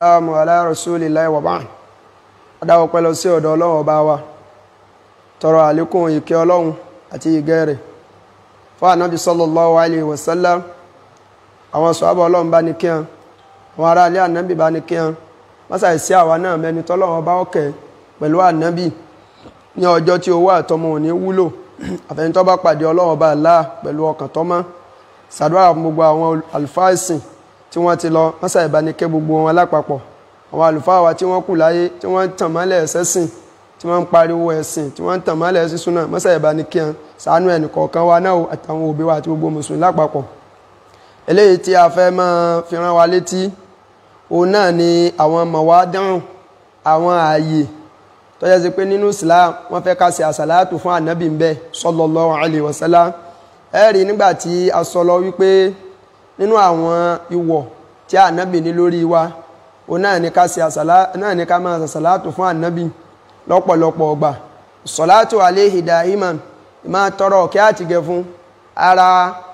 Assalamu ala rasulillahi wa ba'd adáwọ̀ pẹ́ lọ sí ọ̀dọ̀ ọlọ́run ọba wa tọrọ àlékún ìkẹ́ ọlọ́run àti ìgẹ́ rẹ̀ fún ànábì sallallahu alayhi wa sallam àwọn sọ́ábà ọlọ́run bá ní kíyàn àwọn ará ilé ànábì bá ní kíyàn mọ́sà ìsí àwa náà mẹ́ni tọ́lọ́run ọba ọkẹ́ pẹ̀lú ànábì ní ọjọ́ tí owó àtọmọ ò ní wúlò àfẹnitọ́ bá pàdé ọlọ́run ọba Allah pẹ̀lú ọkàn tọ́mọ́ sàdúrà fún gbogbo àwọn àlùfáà ìsìn tí wọ́n ti lọ mọ́sà ìbánikẹ́ gbogbo wọn lápapọ̀ àwọn àlùfáà wa tí wọ́n kù láyé tí wọ́n tàn mọ́lẹ̀ ẹ̀sẹ̀ sìn tí wọ́n ń pariwo ẹ̀sìn tí wọ́n ń tàn mọ́lẹ̀ ẹ̀sìn súnà mọ́sà ìbánikẹ́ ṣàánú ẹnì kọ̀ọ̀kan wa náà àtàwọn òbí wa àti gbogbo mùsùlùmí lápapọ̀ eléyìí tí a fẹ́ máa fi rán wa létí òun náà ni àwọn mọ̀wá dáhùn àwọn ààyè tó yẹ sí pé nínú Islam wọ́n fẹ́ ká ṣe àsàlátù fún ànábì ń bẹ sallallahu alaihi wasallam ẹ rí nígbà tí a sọ lọ wípé nínú àwọn ìwọ̀ tí ànábì ní lórí wa òun náà ní ká ṣe àsàlá náà ní ká máa ṣàsàlátù fún ànábì lọ́pọ̀lọpọ̀ ọgbà sọ̀látù alayhi da'iman ìmáa tọrọ kí á ti gẹ fún ara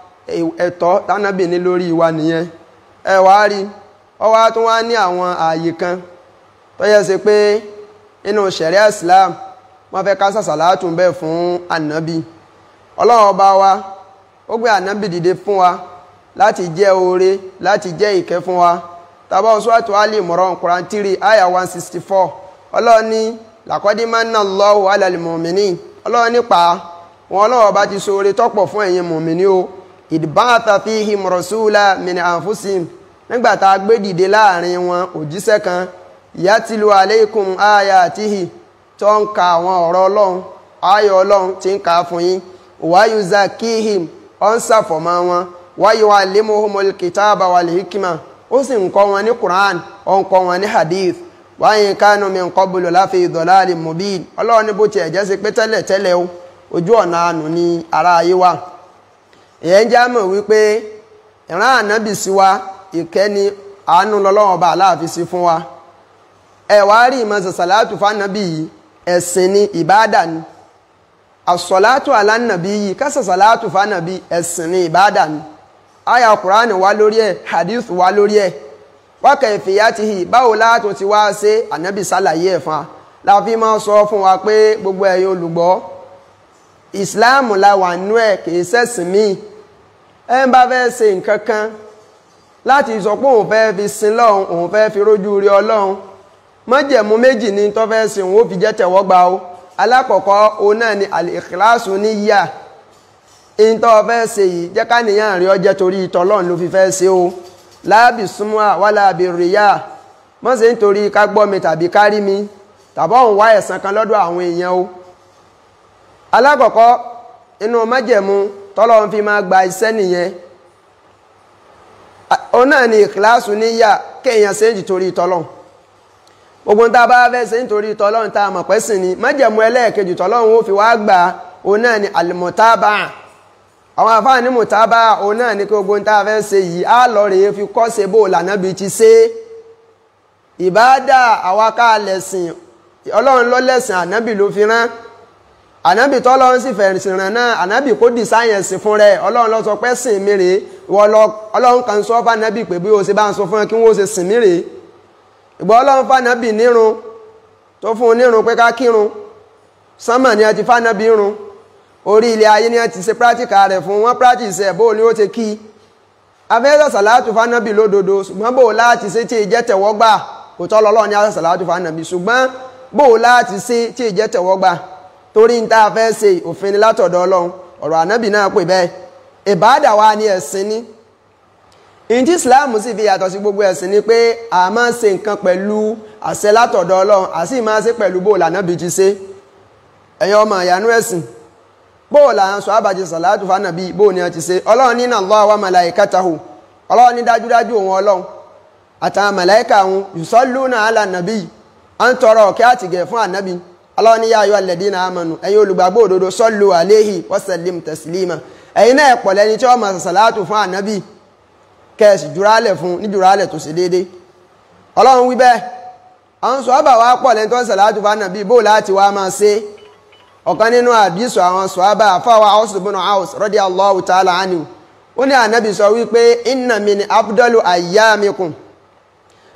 ẹ̀tọ́ tánábì ní lórí wa nìyẹn ẹ wá rí ọ wá tún wá ní àwọn ààyè kan tó yẹ sí pé nínú ṣẹ̀ríà Islam wọ́n fẹ́ ká ṣàsàlátù ń bẹ fún ànábì ọlọ́run ọba wa ó gbé ànábì dìde fún wa láti jẹ́ oore láti jẹ́ ìkẹ́ fún wa tàbá Suratu Ali Imran Quran 3 aya 164 ọlọ́run ní laqad manna Allahu ala al-mu'minin ọlọ́run nípa wọn ọlọ́run bá ti ṣoore tọ́pọ̀ fún ẹ̀yin mùmíní o idh ba'atha fihim rasula min anfusihim nígbà tá a gbé dìde láàrin wọn òjíṣẹ́ kan yatlu alaykum ayatihi tó ń ka àwọn ọ̀rọ̀ ọlọ́run ayọ̀ ọlọ́run ti ń ka fún yín wa yuzakkihim ọ̀ ń ṣàfọ̀mọ́ wọn wa yu'allimuhumul kitaba wal hikma ó sì ń kọ́ wọn ní Quran ó ń kọ́ wọn ní hadith wa in kanu min qablu láfi dhalalin mubin ọlọ́run ní bó tiẹ̀ jẹ́ sí pé tẹ́lẹ̀ tẹ́lẹ̀ o ojú ọ̀nà àánú ni ara ayé wa ìyẹn já mọ̀ wípé ìran ànábì sí wa ìkẹ́ni àánú lọ́lọ́run ọba aláàfin sí fún wa ẹ wá rí ìmọ̀ sàṣàlátù fánàbì yìí ẹ̀sìn ni ìbáàdà ni àsọ̀látù alánàbí yìí kásàṣàlátù fánàbí ẹ̀sìn ni ìbáàdà ni aya Qur'an wá lórí ẹ̀ hadith wá lórí ẹ̀ wákà ìfìyàtìhì báwo látò ti wá ṣe ànábì sálàyé ẹ̀ fún wa láfi máa sọ fún wa pé gbogbo ẹ̀yin olùgbọ́ ìsìláàmù la wà nú ẹ̀ kìí ṣẹ̀sìn míì ẹ ń bá fẹ́ ṣe nǹkan kan láti sọ pé òun fẹ́ fi sin lọ́hùn òun fẹ́ fi rójú rí ọlọ́hun májẹ̀mú méjì ní tó fẹ́ sin òun ó fi jẹ́ tẹ̀wọ́gbà o alákọ̀ọ́kọ́ òun náà ni al-ikhlasu níyà ìntọ́ fẹ́ ṣe yìí jẹ́ káníyàn rí ọjẹ́ torí ìtọ́lọ́n ló fi fẹ́ ṣe o láàbì súnmọ́ wà láàbì ríyà mọ́ sí nítorí ká gbọ́ mi tàbí kárí mi tàbọ̀ ń wá ẹ̀san kan lọ́dọ̀ àwọn èèyàn o alákọ̀ọ́kọ́ inú májẹ̀mú tọ́lọ́n fi máa gba iṣẹ́ nìyẹn o náà ni ìkìláàsù níyà kéèyàn ṣe ń torí ìtọ́lọ́n gbogbo tá a bá fẹ́ ṣe nítorí ìtọ́lọ́n tá a mọ̀ pẹ́sìn ni májẹ̀mú ẹlẹ́ẹ̀kejì tọ́lọ́n ó fi wá gbà o náà ni àlùmọ̀tábà àwọn àfáà ní mùtábà òun náà ní kí gbogbo ń tá a fẹ́ ṣe yìí á lọ rèé fi kọ́ ṣe bó lànàbí ti ṣe ìbáàdà àwa ká lẹ̀sìn ọlọ́run ló lẹ̀sìn ànábì ló fi rán ànábì tọ́lọ́run sì fẹ̀sìn rán náà ànábì kó dì sáyẹ̀nsì fún rẹ̀ ọlọ́run ló sọ pé sìn mí rèé ọlọ́run kan sọ fún ànábì pé bí o ṣe bá ń sọ fún ẹ kí wọ́n ṣe sìn mí rèé ìgbà ọlọ́run fún ànábì nírun tó fún un nírun pé ká kírun sánmà ni a ti fún ànábì run orí ilé ayé ní ẹ ti ṣe practical rẹ̀ fún wọn practice ẹ̀ bóò ni ó ti kí afẹ́sẹ̀ sàlátù fánàbì lódodo ṣùgbọ́n bóò láti ṣe tí ìjẹ́ tẹ̀wọ́gbà kò tọ́ lọ́lọ́ ní afẹ́ sàlátù fánàbì ṣùgbọ́n bóò láti ṣe tí ìjẹ́ tẹ̀wọ́gbà torí ń tá a fẹ́ ṣe òfin ni látọ̀dọ̀ ọlọ́run ọ̀rọ̀ ànábì náà pè bẹ́ẹ̀ ìbáàdà wa ni ẹ̀sìn ni ìdí Islam sì fi yàtọ̀ sí gbogbo ẹ̀sìn ni pé a máa ń ṣe nǹkan pẹ̀lú àṣẹ látọ̀dọ̀ ọlọ́run àti máa ṣe pẹ̀lú bóò lànàbì ti ṣe ẹ̀yin ọmọ ìyanu ẹ̀sìn bóò là ń sọ àbájẹ sàlátù fánàbí bóò ni a ti ṣe ọlọ́run ní Allah wa malaikatahu ọlọ́run ní dájúdájú òun ọlọ́run àtàwọn màláìkà òun yusalluna ala nàbí à ń tọrọ ọ̀kẹ́ àtìgẹ̀ fún ànábì ọlọ́run ní ya ayyuhal ladina amanu ẹ̀yin olùgbàgbọ́ òdodo sallu alayhi wa sallim taslima ẹ̀yin náà pọ̀ lẹ́ni tí wọ́n máa sàlátù fún ànábì kẹ́ẹ̀sì jurálẹ̀ fún ní jurálẹ̀ tó ṣe déédé ọlọ́run wí bẹ́ẹ̀ àwọn sọ àbà wa pọ̀ lẹ́ni tó ń sàlátù fún ànábì bóò láti wá máa ṣe ọ̀kan nínú àdísù àwọn sọ̀hábà àfáwà ọ̀sùnbùnà house radiyallahu ta'ala anhu ó ní ànábì sọ wípé inna min afdalu ayyamikum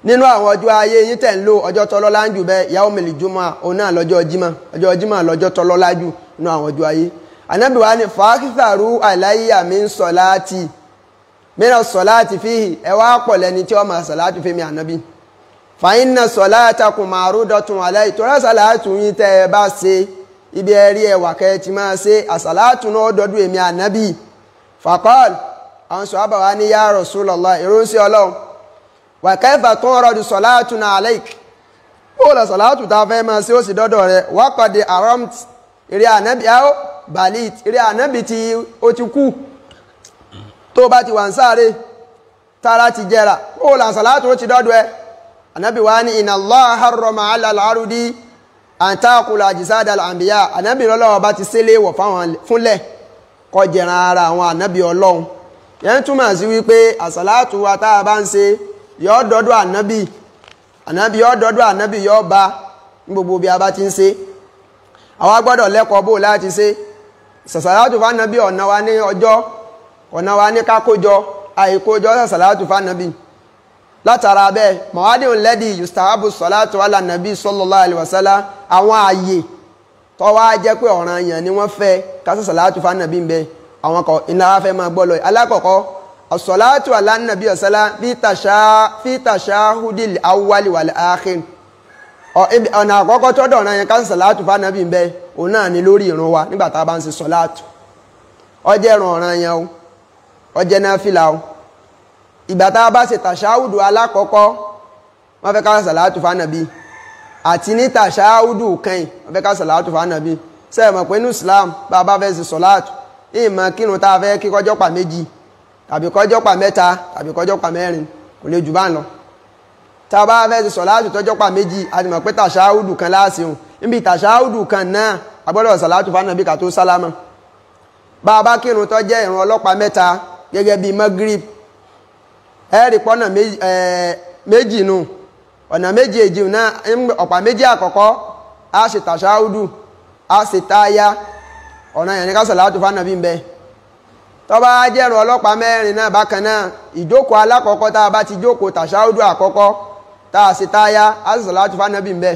nínú àwọn ọjọ́ ayé yín tẹ̀ ń lò ọjọ́ tọ́lọ́lá ń jù bẹ́ẹ̀ yàwó mẹ́lì jùmọ̀ òun náà lọ́jọ́ jímọ̀ ọjọ́ jímọ̀ lọ́jọ́ tọ́lọ́lá jù nínú àwọn ọjọ́ ayé ànábì wa ni fàákìtàrú àìláyà mi ń sọ láti mìíràn sọ láti fíhì ẹ wá pọ̀ lẹ́ni tí wọ́n máa sọ láti fi mi ànábì fàyín náà sọ láti kùn màrú dọ̀tun àlẹ́ ìtura sàlátù yín tẹ́ ẹ bá ṣe ibi ẹ̀rí ẹ̀wà kẹ́ ẹ ti máa ṣe àsàlátù náà dọ́dún èmi ànábì fàkọ́ọ̀lù àwọn sọ àbàwá ní yá Rasulullah ìrúnsí ọlọ́run wà kẹfà tó ń rọdù sọ̀látù náà alaik ó lọ sọ̀látù tá a fẹ́ máa ṣe ó sì dọ́dọ̀ rẹ̀ wákọ̀dé aramt eré ànábì áó balit eré ànábì tí ó ti kú tó bá ti wà ń sáré tára ti jẹrà ó lọ sọ̀látù ó ti dọ́dọ̀ ẹ ànábì wá ní inna Allah harrama ala al-arudi an ta'kula ajsad al-anbiya ànábì lọ́lọ́wọ́ bá ti sélé wọ̀ fúnlẹ̀ kó jẹran ara àwọn ànábì ọlọ́run yẹn túmọ̀ sí wípé àsàlátù wa tá a bá ń ṣe yọ dọdọ ànábì ànábì yọ dọdọ ànábì yọ bá ní gbogbo bí a bá ti ń ṣe àwa gbọ́dọ̀ lẹ́kọ̀ọ́ bò láti ṣe sàṣàlátù fánàbí ọ̀nà wa ní ọjọ́ ọ̀nà wa ní kákójọ àìkójọ sàṣàlátù fánàbí látara bẹ́ẹ̀ mọ̀wádìí lẹ́dí yustahabu sọ̀látù alànàbí sallallahu alaihi wasallam àwọn ààyè tó wá jẹ́ pé ọ̀ràn yàn ni wọ́n fẹ́ ká sàṣàlátù fánàbí ń bẹ àwọn kan iná wa fẹ́ máa gbọ́ lọ alákọ̀ọ́kọ́ as-salatu ala nabi ọ̀sálá fi tashahudil awwali wal akhir ọ̀nà àkọ́kọ́ tọ́dọ̀ ọ̀nà yẹn ká sàlátù fánàbí ń bẹ òun náà ni lórí ìrun wa nígbà tá a bá ń ṣe sọ̀látù ọjẹ́ ìrun ọ̀ràn yẹn o ọjẹ́ náfìlà o ìgbà tá a bá ṣe tàṣáhùdù alákọ̀ọ́kọ́ wọ́n fẹ́ ká sàlátù fánàbí àti ní tàṣáhùdù kẹ́yìn wọ́n fẹ́ ká sàlátù fánàbí sẹ́yìn mọ̀ pé ní Islam bá a bá fẹ́ ṣe sọ̀látù ìmọ̀ kírun tá a fẹ́ kí kọjọ́ pa méjì tàbí kọjọ́ pa mẹ́ta tàbí kọjọ́ pa mẹ́rin kò lè jù bá ń lọ tá a bá fẹ́ ti sọ̀láàtù tọ́jọ́ pa méjì a ti mọ̀ pé tàṣáhùdù kan láàsìhùn níbi tàṣáhùdù kan náà a gbọ́dọ̀ sọ̀láàtù fánàbí ká tó sálámà bá a bá kírun tó jẹ́ ìrun ọlọ́pàá mẹ́ta gẹ́gẹ́ bíi magrib ẹ̀rì pọ́nà méjì nù ọ̀nà méjì èjì náà ọ̀pá méjì àkọ́kọ́ a ṣe tàṣáhùdù a ṣe táyà ọ̀nà yẹn ní ká sọ̀láàtù fánàbí ń bẹ tó bá jẹ́rùn ọlọ́pàá mẹ́rin náà bákan náà ìjókòó alákọ̀ọ́kọ́ tá a bá ti jókòó tàṣáhùdù àkọ́kọ́ tá a sì táyà á sì sọ̀láàtù fánàbí ń bẹ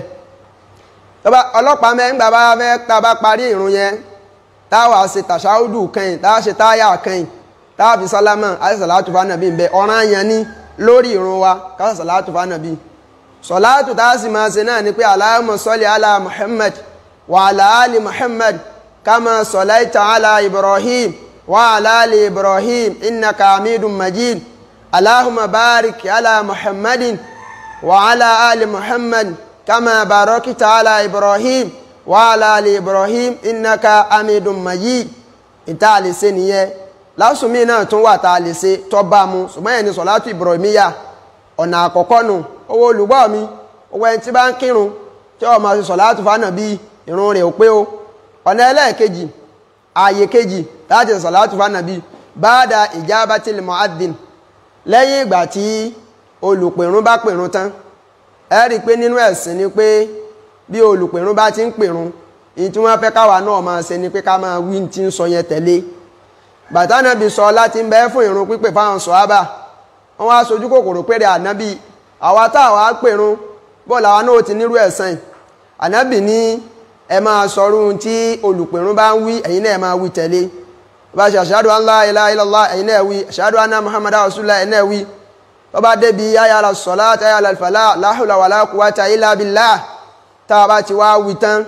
ọlọ́pàá mẹ́rin gbà bá fẹ́ tá a bá parí ìrun yẹn tá a wà ṣe tàṣáhùdù kẹ́yìn tá a ṣe táyà kẹ́yìn tá a fi sálámà á sì sọ̀láàtù fánàbí ń bẹ ọ̀ràn yẹn ní lórí ìrun wa ká sì sọ̀láàtù fánàbí sọ̀láàtù tá a sì máa ṣe náà ni pé Allahumma salli ala Muhammad wa ala ali Muhammad kama sallaita ala Ibrahim وعلى آل إبراهيم إنك حميد مجيد اللهم بارك على محمد وعلى آل محمد كما باركت على إبراهيم وعلى آل إبراهيم إنك حميد مجيد ìta lè ṣe nìyẹn lásùnmí náà tún wà tá a lè ṣe tó bá mu ṣùgbọ́n yẹn ni sọ̀látù Ibrahimiyya ọ̀nà àkọ́kọ́ nù owó olùgbọ́ mi owó ẹni tí bá ń kírun tí ó máa ṣe sọ̀látù fánàbí ìrun rẹ̀ ò pé o ọ̀nà ẹlẹ́ẹ̀kejì ààyè kejì láti sọ̀látù fánàbí báadà ijabatil mu'adhdhin lẹ́yìn ìgbà tí olùpèrún bá pèrún tán ẹ rí i pé nínú ẹ̀sìn ni pé bí olùpèrún bá ti ń pèrún ìyí tí wọ́n fẹ́ káwa náà máa ṣe ni pé ká máa wí tí ń sọ yẹn tẹ̀lé bàtà nàbì sọ láti ń bẹ fún ìrun pípè fáwọn sọ̀hábà wọ́n wá sojú kòkòrò péré ànábì àwa táwa pèrún bọ́ọ̀lù àwa náà ti nírú ẹ̀sìn ànábì ní ẹ máa sọrú tí olùpèrún bá ń wí ẹ̀yin náà ẹ máa wí tẹ̀lé bá ṣe ashhadu an la ilaha illallah ẹ̀yin náà wí ashhadu anna muhammadan rasulullah ẹ̀yin náà wí tó bá débi hayya ala salat hayya ala falah la hawla wala quwwata illa billah tá a bá ti wá wí tán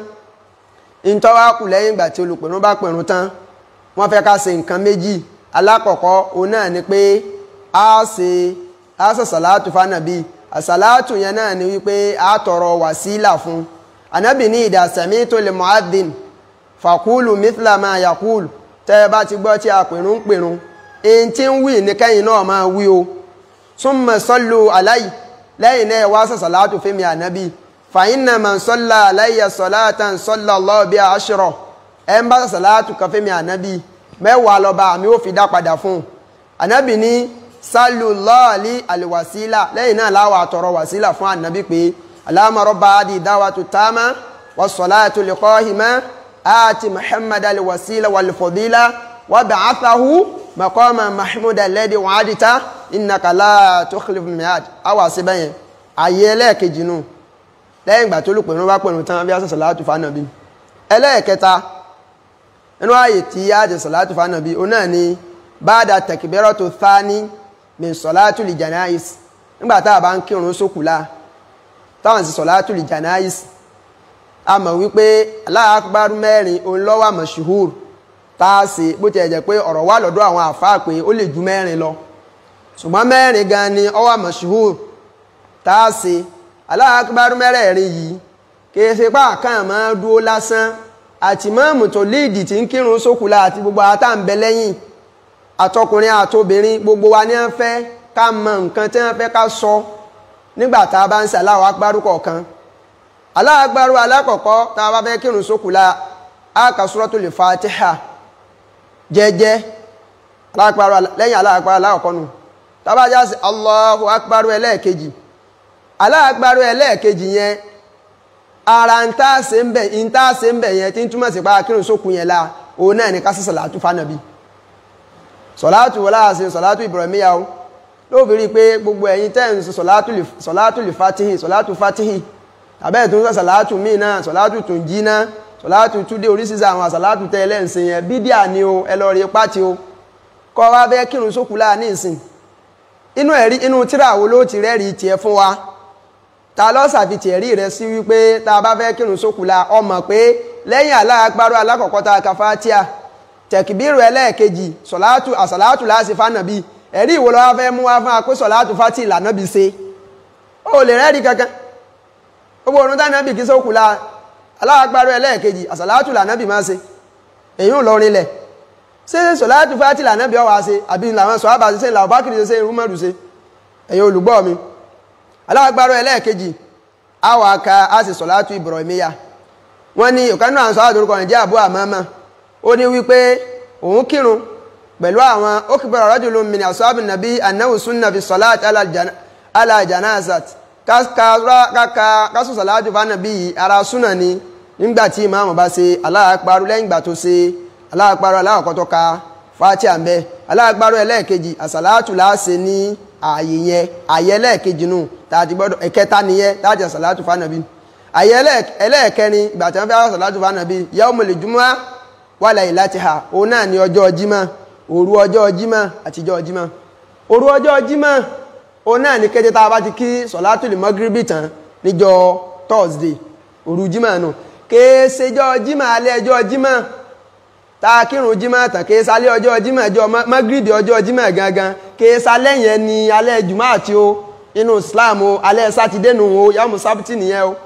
ìtọ́ wá kù lẹ́yìn ìgbà tí olùpèrún bá pèrún tán wọ́n fẹ́ ká ṣe nǹkan méjì alákọ̀ọ́kọ́ òun náà ni pé a ṣe a ṣe sàlátù fánàbí àsàlátù yẹn náà ni wípé a tọrọ wàsílà fún anabi ní ìdá sami'tu lil mu'adhdhin fàkúlù mithla ma yaqul tẹ́ ẹ bá ti gbọ́ tí a pèrún ń pèrún èyí tí ń wí ní kẹ́yìn náà máa wí o summa sallu alayhi lẹ́yìn náà wá sàlátù fẹ́mi ànábì fa inna man salla alayya salatan salla Allahu biha ashra ẹ̀ ń bá sàlátù kan fẹ́mi ànábì mẹ́wàá lọ́ba àmì ó fi dá padà fún un ànábì ní sallu lọ́ọ̀lì àlùwàsílà lẹ́yìn náà láwà àtọ̀rọ̀ wàsílà fún ànábì pé اللهم رب هذه الدعوة التامة والصلاة القائمة آت محمد الوسيلة والفضيلة وابعثه مقاما محمودا الذي وعدته إنك لا تخلف الميعاد أو سبعين àyè ẹlẹ́ẹ̀kejì nù lẹ́yìn ìgbà tó lùpẹ̀ bá pẹ̀lú tán bí a sọ sàlátù fánàbí ẹlẹ́ẹ̀kẹta nínú ààyè tí a ti sàlátù fánàbí o náà ni báadà tẹ̀kìbẹ́rọ̀ tó thá ní min sọ̀látù lì janais nígbà tá a bá ń kírun sókùlá táwọn sì sọ̀látù lì janais a mọ̀ wípé Allahu akbar mẹ́rin òun ló wà mashhur tá a sì bó ti ẹ̀jẹ̀ pé ọ̀rọ̀ wà lọ́dọ̀ àwọn àfáà pé ó lè ju mẹ́rin lọ ṣùgbọ́n mẹ́rin gan ni ó wà mashhur tá a sì Allahu akbar mẹ́rẹ̀ẹ̀rin yìí kìí ṣe pá kàn máa dúó lásán àti mọ́ọ̀mù tó líìdì tí ń kírun sókùlá àti gbogbo àtà ń bẹ lẹ́yìn àtọkùnrin àtobìnrin gbogbo wa ní wọ́n fẹ́ ká mọ nǹkan tí wọ́n fẹ́ ká sọ nígbà tá a bá ń ṣe Allahu akbar kọ̀ọ̀kan Allahu akbar alákọ̀ọ́kọ́ tá a bá fẹ́ kírun sókùlá á ka suratul Fatiha jẹ́jẹ́ lẹ́yìn Allahu akbar alákọ̀ọ́kọ́ nù tá a bá já sí Allahu akbar ẹlẹ́ẹ̀kejì aláàgbárò ẹlẹ́ẹ̀kejì yẹn ara ń tá ṣe ń bẹ̀ ń tá ṣe ń bẹ̀ yẹn tí ń túmọ̀ sí pa kírun sókun yẹn la òun náà ní ká sí sọ̀látù fánàbí sọ̀látù wọlá àṣẹ sọ̀látù ìbọ̀rẹ̀míyà o ló fi rí i pé gbogbo ẹ̀yin tẹ́ ń sọ sọ̀látù lè fatihi sọ̀látù fatihi tàbẹ́ tó ń sọ sọ̀látù míì náà sọ̀látù tó ń jí náà sọ̀látù túdé oríṣiríṣi àwọn sọ̀látù tẹ́ ẹlẹ́ǹsìn yẹn bídíà ni o ẹ lọ rí pátì o kọ́ wa fẹ́ kírun sókun láà ní ìsìn inú ẹ̀rí inú tíra wo ló ti rẹ́rìí tiẹ̀ fún wa ta lọ sàfitì ẹ̀rí rẹ̀ sí wípé tá a bá fẹ́ kírun sókùlà ọmọ pé lẹ́yìn aláàgbárò alákọ̀ọ́kọ́ ta ka Fátíà tẹ̀kìbírù ẹlẹ́ẹ̀kejì sọ̀látù àsàlátù láti fánàbí ẹ̀rí ìwò lọ́wọ́ fẹ́ mú wá fún wa pé sọ̀látù fátì ìlànà bí ṣe ó lè rẹ́rí kankan gbogbo orun tánàbì kí sókùlà aláàgbárò ẹlẹ́ẹ̀kejì àsàlátù lànàbì máa ṣe èyí ń lọrin lẹ̀ ṣé sọ̀látù fátì lànàbì ọwà ṣe àbí làwọn sọ̀hábà ṣe ṣe làwọn bákìrì ṣe rúmọ̀rù ṣe ẹ̀yin olùgbọ́ mi alágbárò ẹlẹ́ẹ̀kejì àwọn aka a sì sọ̀látù Ibrahimiyya wọ́n ní ọ̀kanú àwọn sọ́látù orúkọ rẹ̀ jẹ́ Abu Amama ó ní wípé òun kírun pẹ̀lú àwọn ó kí bẹ̀rẹ̀ rajulun min ashabi nàbí annahu sunna fi sọ̀látù ala janazat kásù sọ̀látù fánàbí yìí ara súnà ni nígbà tí ìmáàmù bá ṣe aláàpárò lẹ́yìn ìgbà tó ṣe aláàpárò aláàkọ́ tó ka Fatiha ń bẹ aláàpárò ẹlẹ́ẹ̀kejì àsàlátù láàṣẹ ní ààyè yẹn ààyè ẹlẹ́ẹ̀kejì nù tààtì gbọ́dọ̀ ẹ̀kẹta nìyẹn tààtì àsàlátù fánàbí ààyè ẹlẹ́ẹ̀kẹrin ìgbà tí wọ́n fẹ́ àsàlátù fánàbí yaumul jumu'a wa laylatiha òun náà ní ọjọ́ jímọ̀ òru ọjọ́ jímọ̀ àtijọ́ jímọ̀ òru ọjọ́ jímọ̀ òun náà ní kété tá a bá ti kí sọ̀látù lè mọ́gíríbì tán níjọ́ Thursday òru jímọ̀ nù kéésejọ́ jímọ̀ alẹ́ ọjọ́ jímọ̀ tá a kírun jímọ̀ tán kéésálẹ́ ọjọ́ jímọ̀ ọjọ́ mọ́gíríbì ọjọ́ jímọ̀ gangan kéésálẹ́ yẹn ni alẹ́ jùmọ̀ àti o inú Islam o alẹ́ sátidé nù o yàmù sábìtì nìyẹn o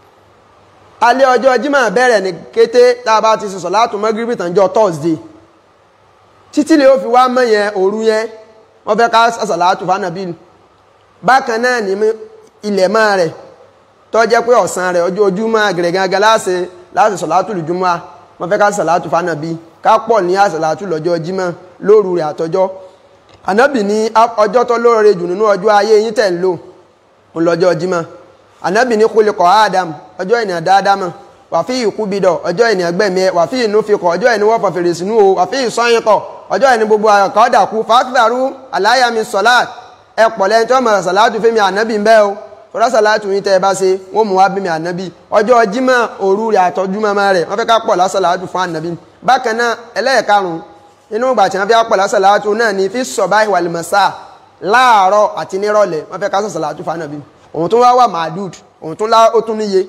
alẹ́ ọjọ́ jímọ̀ bẹ̀rẹ̀ ní kété tá a bá ti sọ̀sọ̀ látò mọ́gíríbì tán jọ Thursday títí lè ó fi wá mọ́ yẹn òru yẹn wọ́n fẹ́ ká sọ̀sọ̀ látò fánàbí bákan náà ní ilẹ̀ mọ́ rẹ̀ tó jẹ́ pé ọ̀sán rẹ̀ ọjọ́ ojúmọ́ àgẹ̀rẹ̀ gangan láti láti sọ̀látù lùjúmọ́ wọ́n fẹ́ ká sọ̀látù fánàbí ká pọ̀ ní àsọ̀látù lọ́jọ́ jímọ̀ lóru rẹ̀ àtọjọ́ ànábì ní ọjọ́ tó lóore jù nínú ọjọ́ ayé yín tẹ̀ ń lò ń lọ́jọ́ jímọ̀ ànábì ní khuliqa Adam ọjọ́ ènìyàn dáadámọ̀ wàfí ìkúbidọ̀ ọjọ́ ènìyàn gbẹ̀mí ẹ wàfí ìnúfikọ̀ ọjọ́ ẹni wọ́n fọ̀ fèrè sínú o wàfí ìsọyìnkọ̀ ọjọ́ ẹni gbogbo àkọ́ dàkú fàákìtàrú aláyàmí sọ̀láàt ẹ pọ̀ lẹ́yìn tí wọ́n mọ̀ sàlátù fẹ́mi ànábì ń bẹ́ o fọ́rọ́ sàlátù yín tẹ́ ẹ bá ṣe wọ́n mú wá bí mi ànábì ọjọ́ jímọ̀ òru rẹ̀ àtọ́jú mọ́mọ́ rẹ̀ wọ́n fẹ́ ká pọ̀ lásàlátù fún ànábì bákan náà ẹlẹ́ẹ̀karùn-ún inú ìgbà tí wọ́n fẹ́ pọ̀ lásàlátù náà ní fi sọ̀bá ìwàlùmọ̀sá láàárọ̀ àti nírọ̀lẹ́ wọ́n fẹ́ ká sàlátù fún ànábì òun tó wá wà màdùd òun tó lá ó tún níye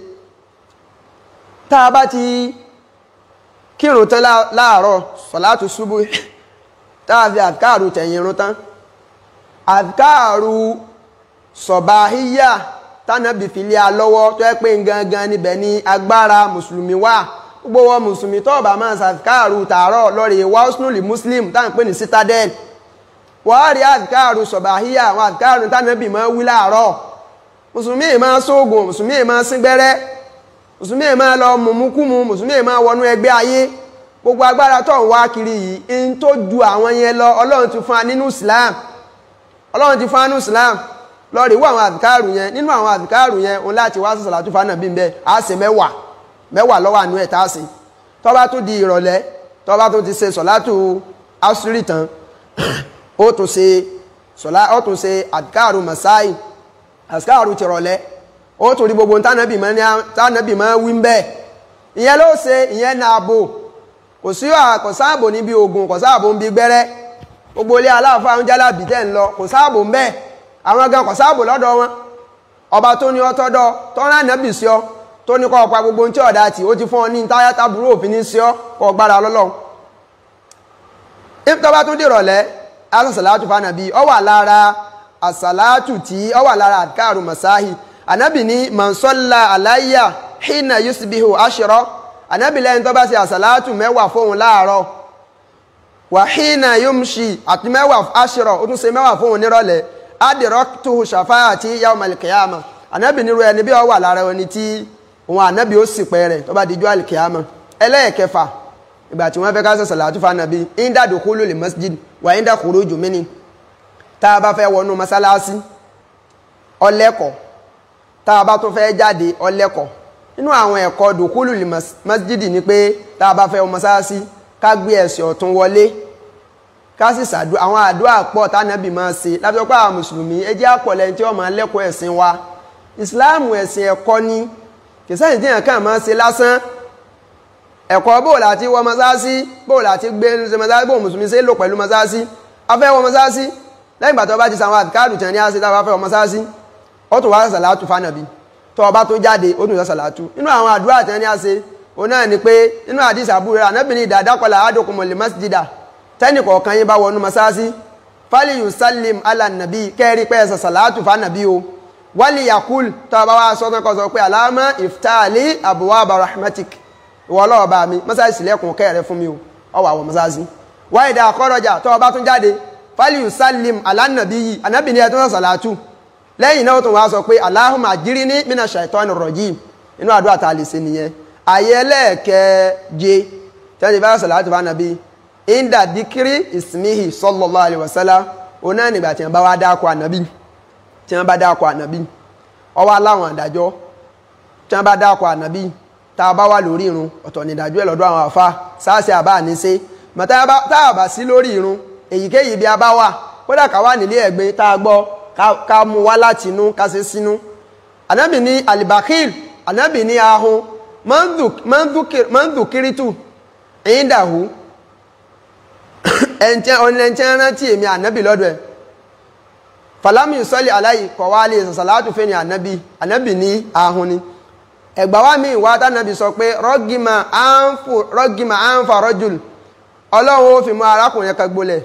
tá a bá ti kírun tán láàárọ̀ sọ̀látù ṣubú tá a fi àdìkáàrù tẹ̀yìn irun tán àdìkáàrù sọ̀bàhíyà tánàbì fìlẹ̀ alọ́wọ́ tó ẹ́ pé gangan níbẹ̀ ni agbára mùsùlùmí wà gbogbo wọn mùsùlùmí tó bá máa ṣàdìkáàrù tààrọ̀ lọ́rẹ̀ wáṣnúlì muslim tá à ń pè ní citadel wọ́n rí àdìkáàrù sọ̀bàhíyà àwọn àdìkáàrù tánàbì máa wí láàárọ̀ mùsùlùmí máa sóògùn mùsùlùmí máa síngbẹ́rẹ́ mùsùlùmí máa lọ mùmúkúmu mùsùlùmí máa wọnú ẹgbẹ́ ayé gbogbo agbára tó ń wá kiri yìí in tó ju àwọn yẹn lọ ọlọ́run ti fún wa nínú islam ọlọ́run ti fún wa nínú islam lọ rí wọ àwọn àdìkáàrù yẹn nínú àwọn àdìkáàrù yẹn òun láti wá sí sàlátù fánà bí bẹ́ẹ̀ á ṣe mẹ́wàá mẹ́wàá lọ́wọ́ àánú ẹ̀ tá a ṣe tó bá tún di ìrọ̀lẹ́ tó bá tún ti ṣe sọ̀látù asúrì tán ó tún ṣe sọ̀lá ó tún ṣe àdìkáàrù masai àsìkáàrù ti rọ̀lẹ́ ó tún rí gbogbo tánàbì máa ní tánàbì máa wí ń bẹ́ẹ̀ ìyẹn ló ṣe ìyẹn náà bò kò sí kò sáàbò níbi oògùn kò sáàbò ń bi gbẹ́rẹ́ gbogbo ilé aláàfáà ń jálàbì tẹ̀ ń lọ kò sáàbò ń bẹ́ẹ̀ àwọn gan kò sáàbò lọ́dọ̀ wọn ọba tó ní ọtọ́dọ̀ tọ́rọ ànábì sí ọ tó ní kọ́ ọ̀pá gbogbo tí ọ̀dà tì ó ti fún ọ ní táyátá burú òfin ní sí ọ kọ́ gbára lọ́lọ́ tọ́ba tó dìrọ̀lẹ́ asàsàlátù fanabi ọ wà lára àsàlátù tí ọ wà lára àdìkáàrù masáhì ànábì ní mọ̀nsọ́lá aláyà hínà yusubihu aṣọ́rọ́ ànábì lẹ́yìn tó bá ṣe àsàlátù mẹ́wàá fóun láàárọ̀ wà hínà yomṣi àti mẹ́wàá aṣọ́rọ̀ ó tún ṣe mẹ́wàá fóun nírọ̀lẹ́ adirọ́tuhu ṣàfáàtì yawm al-qiyama ànábì nírú ẹni bí ọ wà lára ẹni tí òun ànábì ó sì pẹ́ rẹ̀ tó bá dijú al-qiyama ẹlẹ́ẹ̀kẹfà ìgbà tí wọ́n fẹ́ ká sọ̀sọ̀ látúfà nàbí inda dukhulu li masjid wà inda khuruju mini tá a bá fẹ́ wọnú masalasi ọlẹ́kọ̀ tá a bá tún fẹ́ jáde ọlẹ́kọ̀ nínú àwọn ẹ̀kọ́ dukhulu li masjid ni pé tá a bá fẹ́ wọ masalasi ká gbé ẹsẹ̀ ọ̀tún wọlé ká sì sàdú àwọn àdúrà pọ̀ tánàbì máa ṣe lábẹ́pọ̀ àwọn mùsùlùmí ẹ jẹ́ àpọ̀lẹ̀ tí wọ́n máa lẹ́kọ̀ọ́ ẹ̀sìn wa ìsìláàmù ẹ̀sìn ẹ̀kọ́ ni kìsẹ́yìn tí yàn kàn máa ṣe lásán ẹ̀kọ́ bóò láti wọ mọ́sáàsí bóò láti gbé ṣe mọ́sáàsí bóò mùsùlùmí ṣe lò pẹ̀lú mọ́sáàsí afẹ́ wọ mọ́sáàsí lẹ́yìn ìgbà tó bá ti sàwọn àdìkáàdù tẹ̀ ní àṣẹ tá a bá fẹ́ wọ mọ́sáàsí ó tún wá sàlátù fánàbí tó bá tó jáde ó tún sọ sàlátù nínú àwọn àdúrà tẹ̀ ní àṣẹ òun náà ni pé nínú àdìs àbúrò anábìnrin ìdàdàkọlà àdókùnmọ̀lẹ̀ masjida tẹ́nì kọ̀ọ̀kan yín bá wọnú mọ́sáàsí fálì yusallim ala nàbí kẹ́rí pé ẹ̀sẹ̀ sàlátù fánàbí o wálì yakul tó bá wá sọ́tàn kọ́ sọ pé aláàmà iftali abuwaba rahmatik ìwọ ọlọ́wọ́ bá mi mọ́sáàsì sílẹ̀kùn kẹ́rẹ̀ fún mi o ọwọ́ àwọn mọ́sáàsì wáyé dá akọ́rọ̀jà tó bá tún jáde fálíù sálìm alánàbí yìí anábì ní ẹ̀ tó ń sàlátù lẹ́yìn náà tó wá sọ pé aláhùn àjírí ní mínà ṣàìtọ́nù rọ̀jì inú àdúrà tá a lè ṣe nìyẹn ayé ẹlẹ́ẹ̀kẹ́je tẹ́lẹ̀ bá sàlátù bá nàbí inda dikiri ismihi sallallahu alaihi wasallam òun náà nígbà tí wọ́n bá wá dákọ̀ ànábì tí wọ́n bá dákọ̀ ànábì ọwọ́ aláwọn àdájọ́ tí wọ́n bá dákọ̀ ànábì tá a bá wà lórí irun ọ̀tọ̀ ní ìdájọ́ ẹ̀ lọ́dọ̀ àwọn àfa sáàsì àbá ní ṣe mọ̀ tá a bá sí lórí irun èyíkéyìí bí a bá wà kódà ká wà nílé ẹ̀gbin tá a gbọ́ ká mú wá láti inú ká ṣe sínú. ànábì ní alibakil ànábì ní ahun mọ́ndùkírítù ìyíndàhù ẹ̀ǹtẹ́ rántí èmi ànábì lọ́dọ̀ ẹ̀ fàlámì sọ́lì aláì kọ̀wálé sàlátù fẹ́ ni ànábì ànábì ní ahun ni ẹgbà wa mi wá tánàbí sọ pé rọ́gìmà àǹfà rọ́jùl ọlọ́run ó fi mú arákùnrin kan gbolẹ̀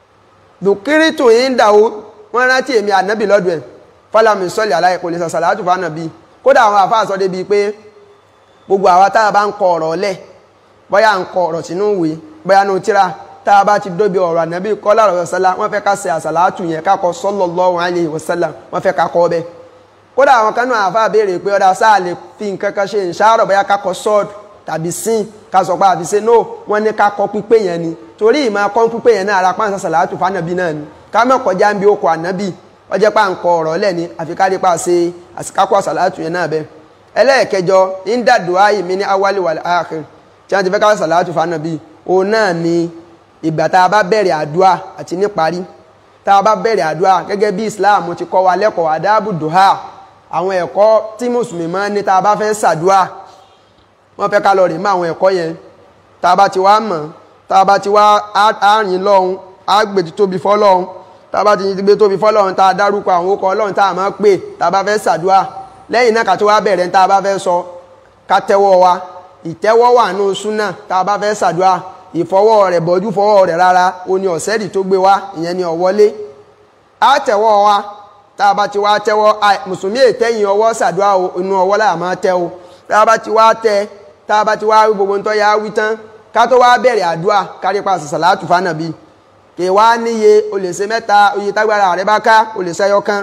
dùkírìtù yìí ń dàwó wọ́n rántí èmi ànábì lọ́dọ̀ ẹ̀ fọlámi sọ́ọ̀lì aláì kò lè sọ sàlátù fánàbí kódà àwọn àfáà sọ débi pé gbogbo àwa tá a bá ń kọ ọ̀rọ̀ lẹ̀ bóyá ń kọ ọ̀rọ̀ sínú ìwé bóyá ní tíra tá a bá ti dóbi ọ̀rọ̀ ànábì kọ́lá ọ̀rọ̀ sọ́lá wọ́n fẹ́ ká ṣe àsàlátù yẹn ká kọ sallallahu alaihi wasallam wọ́n fẹ́ ká kọ́ bẹ́ẹ̀ kódà àwọn kanú àfa béèrè pé ọ̀dà sáà lè fi nǹkan kan ṣe ìṣàrọ̀ bóyá kakọ sọ́ọ̀dù tàbí sín ká sọ pé àfiṣe no wọ́n ní kakọ pípé yẹn ni torí ìmọ̀ akọ́ pípé yẹn náà ara pàǹsà sàlátù fànàbí náà ni ká mọ̀ kọjá ń bí okò ànábì ọjọ́ pa nǹkan ọ̀rọ̀ lẹ̀ ni àfi ká rí pa ṣe àsìkákọ̀ sàlátù yẹn náà bẹ́ẹ̀ ẹlẹ́ẹ̀kẹjọ indadua yìí mi ní awali wal akhir tí wọ́n ti fẹ́ ká sàlátù fànàbí òun náà ni ìgbà tá a bá bẹ̀rẹ̀ àdúà àti níparí tá a bá bẹ̀rẹ̀ àdúà gẹ́gẹ́ bí Islam ti kọ́ wa lẹ́kọ̀ọ́ àdábù dùhà àwọn ẹ̀kọ́ tí mùsùlùmí máa ń ní tá a bá fẹ́ ṣàdúà wọ́n fẹ́ ká lọ rìn mọ́ àwọn ẹ̀kọ́ yẹn tá a bá ti wá mọ̀ tá a bá ti wá àárín lọ́hún á gbé tóbi fọ́lọ́hún tá a bá ti gbé tóbi fọ́lọ́hún tá a dárúkọ àwọn okọ̀ ọlọ́run tá a máa pè tá a bá fẹ́ ṣàdúà lẹ́yìn náà ká tó wá bẹ̀rẹ̀ tá a bá fẹ́ sọ ká tẹ́wọ́ wa ìtẹ́wọ́ wà nù súnà tá a bá fẹ́ ṣàdúà ìfọwọ́ rẹ̀ bọ́jú fọwọ́ rẹ̀ rárá o ní ọ̀sẹ́dì tó gbé wá ìyẹn ni ọ̀wọ́lé á tẹ́wọ́ wa tá a bá ti wá tẹ́wọ́ mùsùlùmí ètẹ́yìn ọwọ́ ṣàdúrà inú ọwọ́ láà máa tẹ́ o tá a bá ti wá tẹ́ tá a bá ti wá gbogbo ń tọ́ ya wí tán ká tó wá bẹ̀rẹ̀ àdúrà kárí pa sàlátù fánàbí kì í wá níye o lè ṣe mẹ́ta oye tágbára rẹ bá ká o lè ṣẹyọ kan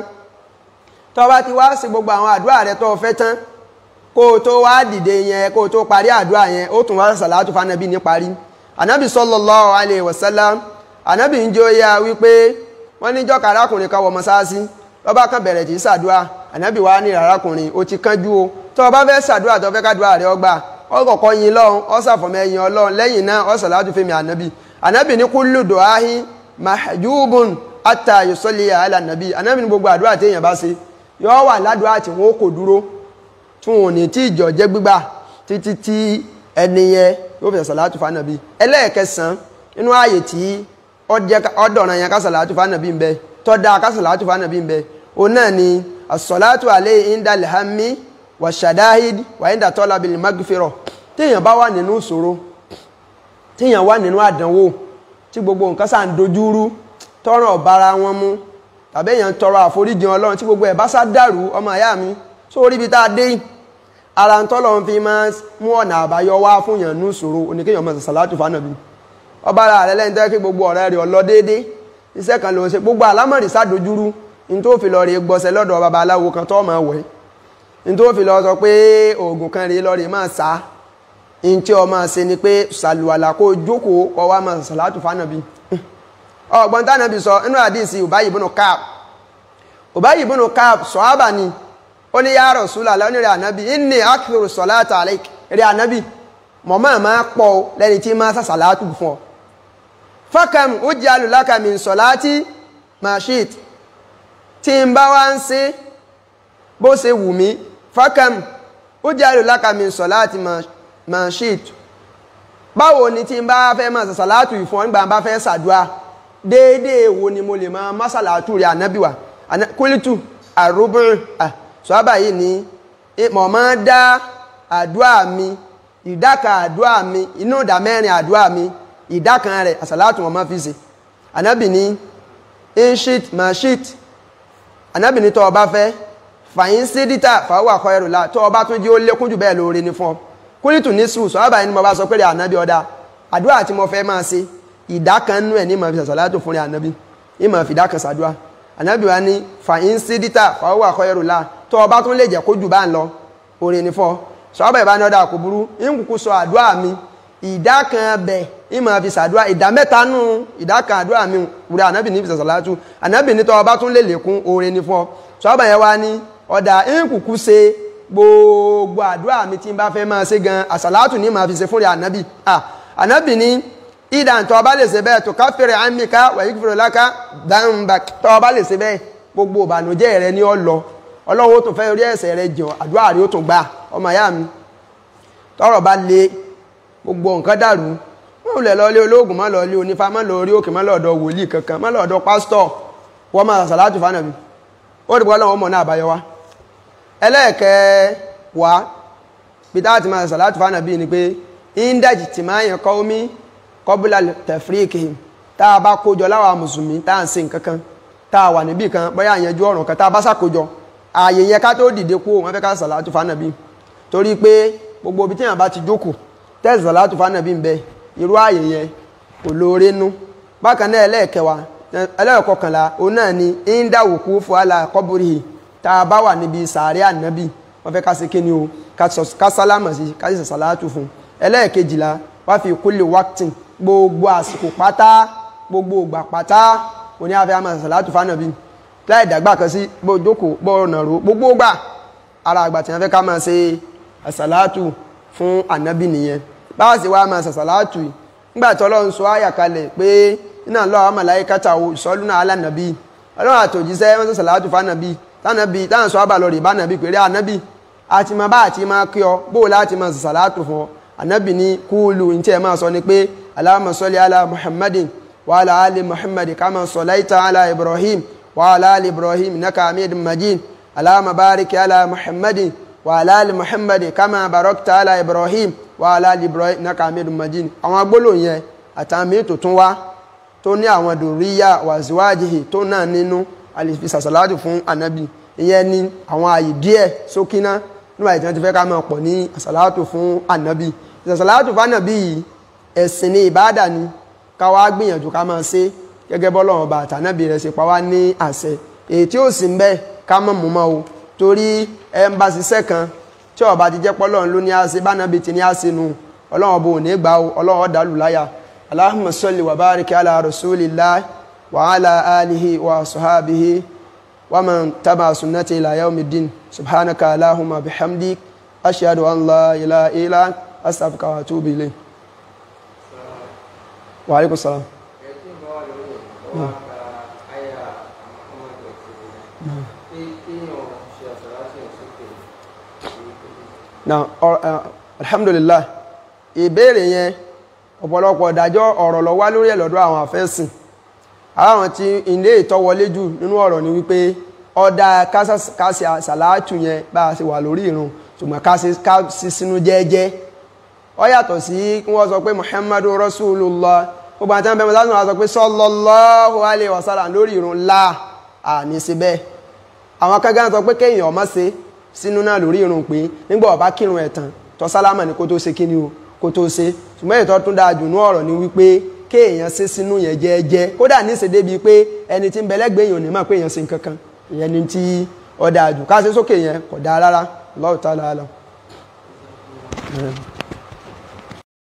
tó bá ti wá sí gbogbo àwọn àdúrà rẹ tó fẹ́ tán kó o tó wá dìde yẹn kó o tó parí àdúrà yẹn ó tún wá sàlátù fánàbí ní parí ànábì sallallahu alaihi wasallam ànábì ń jẹ́ ó yá wípé wọ́n níjọ́ kàrákùnrin kan wọ mọ́sáàsì lọ́ba kan bẹ̀rẹ̀ tí sàdúà ànábì wa ní arákùnrin ó ti kánjú o tó o bá fẹ́ sàdúà tó fẹ́ kádùá rẹ ọgbà ọkọ̀ọ̀kọ́ yin lọ́hún ọ̀sàfọ̀mọ́ ẹ̀yìn ọlọ́run lẹ́yìn náà ọ̀sàlátù fẹ́mi ànábì ànábì ní kúlù dùáhì mahjubun ata yusalli ala ànábì ànábì ní gbogbo àdúrà téèyàn bá ṣe yóò wà ládùúgbò tí wọn kò dúró tí wọn ò ní tí ìjọ jẹ́ gbígbà títí tí ẹni yẹn yóò fi sàlátù fánàbí ẹlẹ́ẹ̀kẹsàn nínú ààyè tí ọdọ̀ràn yẹn kásàlátù fánàbí ń bẹ tọ́da kásàlátù fánàbí ń bẹ òun náà ni asọ̀látù alẹ́ indal hammi wà ṣàdáhìd wà inda tọ́lábìlì magfirọ̀ téèyàn bá wà nínú ìṣòro téèyàn wà nínú àdánwò tí gbogbo nǹkan sáà ń dojúrú tọrọ ọ̀bára wọn mú tàbí èèyàn tọrọ àforíjì ọlọ́run tí gbogbo ẹ̀ bá sá dàrú ọmọ ìyá mi sórí ibi tá a dé yìí ara ń tọ́lọ̀ ń fi máa mú ọ̀nà àbáyọ wá fún yàn ní ìṣòro oníkéèyàn máa sàlátù fánàbí ọba ara rẹ lẹ́yìn tẹ́ kí gbogbo ọ̀rẹ́ rẹ̀ ọlọ́ déédé iṣẹ́ kan ló ń ṣe gbogbo àlámọ̀rí sádojúrú ní tó fi lọ rí gbọ́sẹ̀ lọ́dọ̀ babaláwo kan tó máa wẹ̀ ní tó fi lọ sọ pé oògùn kan rí lọ rí máa sá ní tí ọ máa ṣe ni pé sàlùwàlà kó jókòó kó wá máa sàlátù fánàbí ọgbọ́n tánàbí sọ inú àdìsí Ubayy ibn Ka'b Ubayy ibn Ka'b sọ̀hábà ni ó ní ya Rasulullah ní rẹ̀ ànábì inni akthiru salata alayk rẹ̀ ànábì mọ̀mọ́ máa pọ̀ lẹ́ni tí máa sàṣàlátù fún ọ fakam uj'alu laka min salati ma shi't tí ń bá wá ń ṣe bó ṣe wù mí fakam uj'alu laka min salati ma shi't báwo ni tí ń bá fẹ́ máa sàṣàlátù ìfún ọ nígbà bá fẹ́ sàdúà déédéé wo ni mo lè máa másàlátù rẹ̀ ànábì wa kúlítù àrùbùrù sọ́ábà yìí ni mọ̀ máa dá àdúà mi ìdá kan àdúà mi inú ìdá mẹ́rin àdúà mi ìdá kan rẹ̀ àsàlátù wọn máa fi ṣe ànábì ní inshit mashit ànábì ní tó o bá fẹ́ fàyín sídítà fàáwà kọ ẹrù la tó o bá tún jí ó lékún jù bẹ́ẹ̀ lóore ni fún ọ kúlítù ní sùn sọ́ábà yìí ni mo bá sọ pé rẹ̀ ànábì ọ̀dà àdúà tí mo fẹ́ máa ṣe ìdá kan nú ẹ̀ ní màá fi àsàlátù fún rẹ̀ ànábì ní màá fi ìdá kan ṣàdúà ànábì wa ní fàyín sídítà fàáwà kọ ẹrù la tó ọba tún lè jẹ́ kó jù bá ń lọ orin ní fọ́ sọ́ọ́bà ìbánidọ́dà kò burú ìkùkù sọ àdúrà mi ìdá kan bẹ̀ ìmọ̀ fi sàdúrà ìdá mẹ́ta nù ìdá kan àdúrà mi wúrẹ́ ànábì ní ìfisàsà látú ànábì ní tọ́ ọba tún lè lékún orin ní fọ́ sọ́ọ́bà yẹn wá ní ọ̀dà ìkùkù ṣe gbogbo àdúrà mi tí n bá fẹ́ máa ṣe gan àsàlátù ní màá fi ṣe fúnra ànábì ànábì ní ìdá tọ́ ọba lè ṣe bẹ́ẹ̀ tó káfíìrì àmìká wàyí fúnra láká dáńbà tọ́ ọba lè ṣe bẹ́ẹ̀ gbogbo ìbànújẹ́ rẹ ní ọ lọ ọlọ́run ó tún fẹ́ orí ẹ̀ṣẹ̀ rẹ jọ àdúrà rí ó tún gbà ọmọ ìyá mi tọ́rọ̀ bá le gbogbo nǹkan dàrú wọn ò lè lọ ilé olóògùn má lọ ilé onífá má lọ orí òkè má lọ ọ̀dọ̀ wòlíì kankan má lọ ọ̀dọ̀ pásítọ̀ wọ́n máa sàlátù fánàbí ó dìbò ọlọ́run ọmọ náà àbáyọ wá ẹlẹ́ẹ̀kẹ́ wá peter àti máa sàlátù fánàbí ni pé indaji tí máa yàn kọ́ omi kọ́bùlà tẹ̀fríkì tá a bá kójọ láwa mùsùlùmí tá à ń ṣe nǹkan kan tá a wà níbì kan bóyá àyànjú ọ̀ràn kan tá a bá sàkójọ ààyè yẹn ká tó dìde kú wọn fẹ́ ká sàlátù fánàbí torí pé gbogbo ibi tí yàn bá ti jókòó tẹ́sí sàlátù fánàbí ń bẹ irú ààyè yẹn kò lóore nú bákan náà ẹlẹ́ẹ̀kẹwàá ẹlẹ́ẹ̀kọkànlá òun náà ni íńdàwòkú fúhálà kọ́bùrì tá a bá wà níbi sàárẹ̀ ànábì wọn fẹ́ ká ṣe kíni o ká sálámà sí ká sì sàlátù fún ẹlẹ́ẹ̀kejìlá wá fi kúlè wákìtì gbogbo àsìkò pátá gbogbo ìgbà pátá òní àfẹ́ àmà sàlátù fánàbí láì dàgbà kan sí bó jókòó bó nàró gbogbo gbà ara àgbà tí wọ́n fẹ́ ká máa ṣe àsàlátù fún ànábì nìyẹn báwa sì wá máa ṣàsàlátù yìí nígbà tí ọlọ́run sọ àyà kalẹ̀ pé iná lọ́wọ́ màláíkàtà ìsọ́lúnà alánàbí ọlọ́run àtòjíṣẹ́ wọ́n ṣàsàlátù fánàbí tánàbí táwọn sọ àbàlọ́ rè bánàbí pèrè ànábì àti máa bá àti máa kí ọ bó láti máa ṣàsàlátù fún ọ ànábì ní kúlù ní tí ẹ máa sọ ni pé Allahumma salli ala Muhammadin wa ala ali Muhammadin kama sallaita ala Ibrahim وعلى آل إبراهيم إنك حميد مجيد اللهم بارك على محمد وعلى آل محمد كما باركت على إبراهيم وعلى آل إبراهيم إنك حميد مجيد àwọn agbólóhùn yẹn àtàwọn míì tó tún wá tó ní àwọn dòríyà wàzíwájìhì tó náà nínú àlèfi sàṣàlátù fún ànábì ìyẹn ní àwọn àyè díẹ̀ sókínà nígbà tí wọ́n ti fẹ́ ká máa pọ̀ ní àṣàlátù fún ànábì ìṣàṣàlátù fún ànábì yìí ẹ̀sìn ní ìbáàdà ni ká wá gbìyànjú ká máa ṣe gẹ́gẹ́ bọ́lọ́run bá àtànábì rẹ̀ ṣe pa wá ní àṣẹ èyí tí ó sì ń bẹ ká mọ̀ mú mọ́ o torí ẹ ń bá ṣiṣẹ́ kan tí ọba ti jẹ́ pọ́lọ́run ló ní àṣẹ bánábì ti ní àṣẹ nu ọlọ́run ọba ò ní gbà o ọlọ́run ọ̀dà lù láyà Allahumma salli wa barik ala rasulillah wa ala alihi wa sahabihi wa man taba sunnati ila yawmiddin subhanaka allahumma bihamdik ashhadu an la ilaha illa anta astaghfiruka wa atubu ilayk wa alaikum salam wá ka àyà àmọ́kọ́mọ́dé pé kéèyàn na alhamdulillah ìbéèrè yẹn ọ̀pọ̀lọpọ̀ ìdájọ́ ọ̀rọ̀ ló wá lórí ẹ̀ lọ́dọ̀ àwọn àfẹ́sìn àwọn tí ilé ìtọ́wọlé jù nínú ọ̀rọ̀ ni wípé ọ̀dà kásì sàláàtù yẹn bá a ṣe wà lórí ìrun ṣùgbọ́n kásì sínú jẹ́ẹ́jẹ́ ó yàtọ̀ sí kí wọ́n sọ pé muhammadu rasulullah gbogbo àti àwọn bẹ́ẹ̀ mọ́tò sọ pé sallallahu alaihi wasallam lórí ìrun la àní sí bẹ́ẹ̀ àwọn akẹ́gẹ́ sọ pé kéèyàn ọmọ ṣe sínú náà lórí ìrun pé nígbà ó bá kírun ẹ̀ tán tó sálámà ní kó tó ṣe kí ni o kó tó ṣe ṣùgbọ́n ètò tún dáa jù ní ọ̀rọ̀ ni wípé kéèyàn ṣe sínú yẹn jẹ́ẹ́jẹ́ kódà ní ṣe débi pé ẹni tí ń bẹ lẹ́gbẹ̀ẹ́ èèyàn ò ní mọ̀ pé èèyàn ṣe nǹkan kan ìyẹn ni tí ó dáa jù ká ṣe sókè yẹn kò dáa rárá Allahu ta'ala alam.